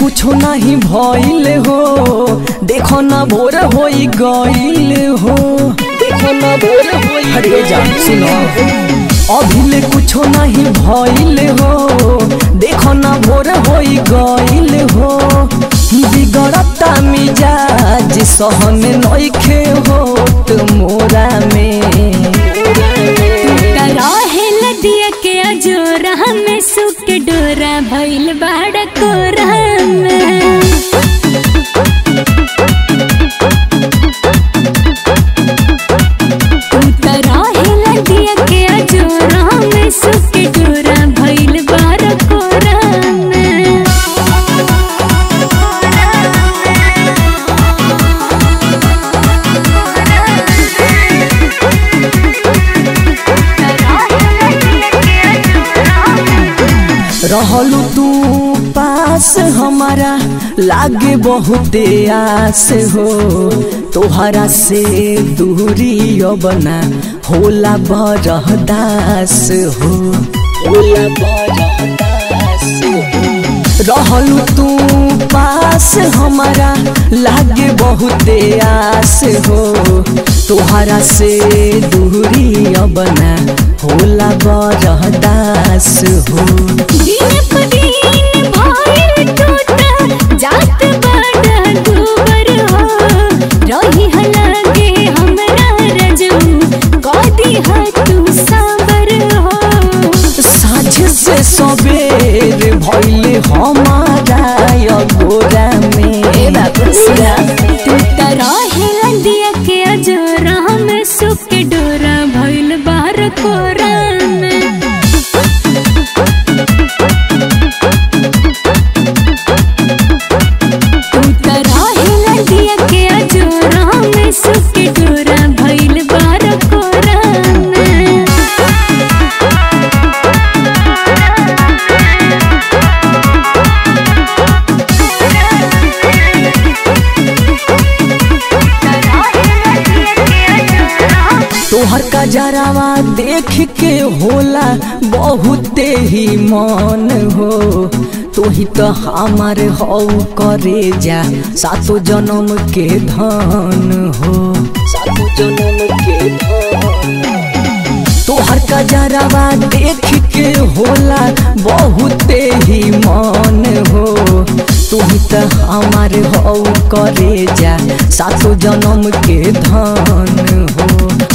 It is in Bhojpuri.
कुछो नहीं भइल हो देखो ना भोर होई गइल हो देखो ना भोर होई अरे जान सुनो अभिले कुछो नहीं भइल हो देखो ना भोर होई गइल हो बिगड़ता मिजाज सहन नइखे होत मोरा में रहेल दिया के अजोरा में सुख डोरा भइल बाड़ कोरा में तू त रहेल दिया के अजोरा में सुख डोरा भइल बाड़ कोरा में रहलू तू पास हमारा लागे बहुते आस हो तोहरा से दूरी बना होला बरहदास हो होला बरहदास हो रहलू तू पास हमारा लागे बहुते आस हो तोहरा से दूरी बना होला बरहदास हो दिन प दिन भइल टूटा जात बड़ा दूबर हो रही हलागे हमरा रजू कदी ह तू साबर हो साझ से सबेर भइले हमारा अगोरा में तू त रहेला दिया के अजोरा में सुख के डोरा भइल बार कोरा में तू त रहेला दिया के अजोरा में सुख के डोरा भइल बार कोरा में तोहर का जरावा देख के होला बहुते ही मन हो तू ही तो हमार हौ करे जा सातो जन्म के धन हो सातो जन्म के धन तोहर का जरावा देख के होला बहुते ही मन हो तू ही तो हमार हौ करे जा सातो जन्म के धन हो